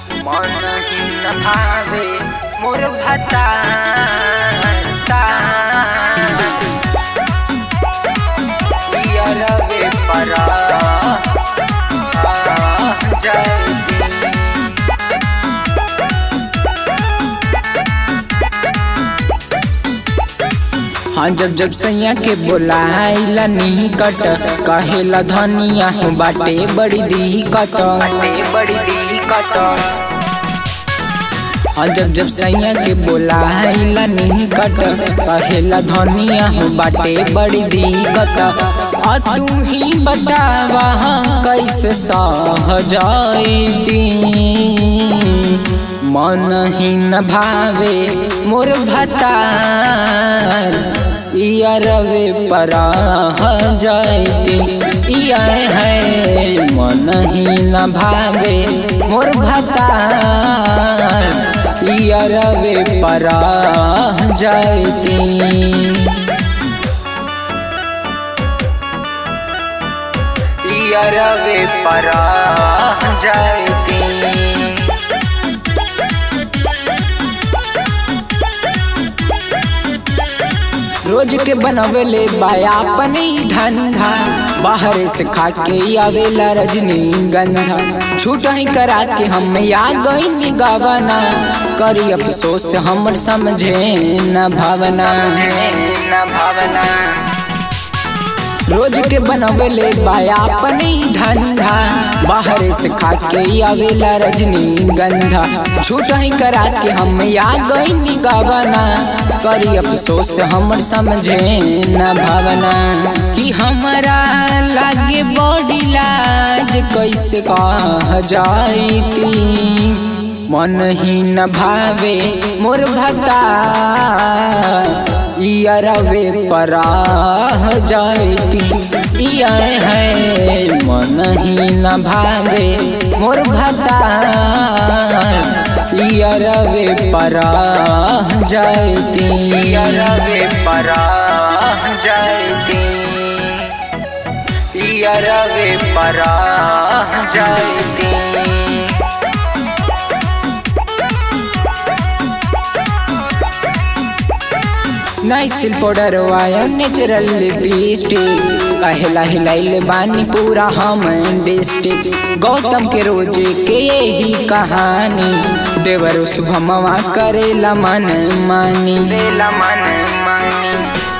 मन ही न भावे मोर भता रवे परा जय हाँ जब जब सैया के बोलाइला निकट कहेला धनिया हो बाटे बड़ी दिक्कत बाटे बड़ी दिक्कत हाँ जब जब सैया के बोलाइला निकट कहेला धनिया हो बाटे बड़ी दिक्कत आ तू ही बतावा कैसे सह जाईती मन ही न भावे मोर भतार इया रवे परा जाती इया है मन ही न भावे मोर भतार इया रवे परा जाती रवे परा जयती रोज के बनवेले बाया अपने ही धंधा बाहर से खा के आवेला रजनी गंधा छूट ही करा के हम आ गई गवना करी अफसोस हमर समझे न भावना न भावना रोज के बनवेले बाया अपने ही धंधा बाहर से खा के आवेला रजनी गंधा छूट ही करा के हम आ गई गवना करी अफसोस हमर समझे न भावना कि हमारा लागे बॉडी लाज कैसे कह जाईती मन ही न भावे मोर भता इया रवे परा जाती इया है मन ही न भावे मोर भता इया रवे परा जाती रवे परा जयती रवे परा जयती नाइसिल पाउडर वाया नेचुरल लिपस्टिक पहला हिलाइल बानी पूरा हम डिस्ट्रिक्ट गौतम के रोजे के यही कहानी देवर शुभमवा करेला मन मानी बेला मन मानी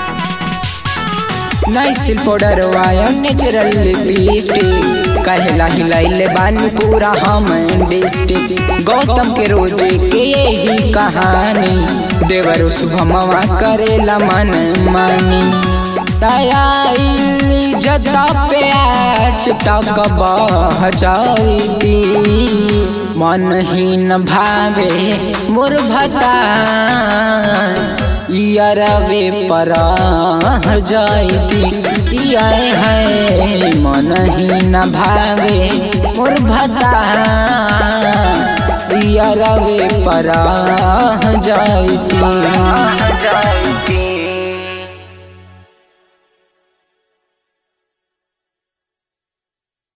नाइसिल पाउडर वाया नेचुरल लिपस्टिक कहला हिलाइल बानी पूरा हम डिस्ट्रिक्ट गौतम के रोजे के यही कहानी देवर शुभमवा करेला मन मानी तयाइल जता पे आज तक बह जाती मन ही न भावे मोर भता इया रवे परा जाती इया है मन ही न भावे मोर भता इया रवे परा जाती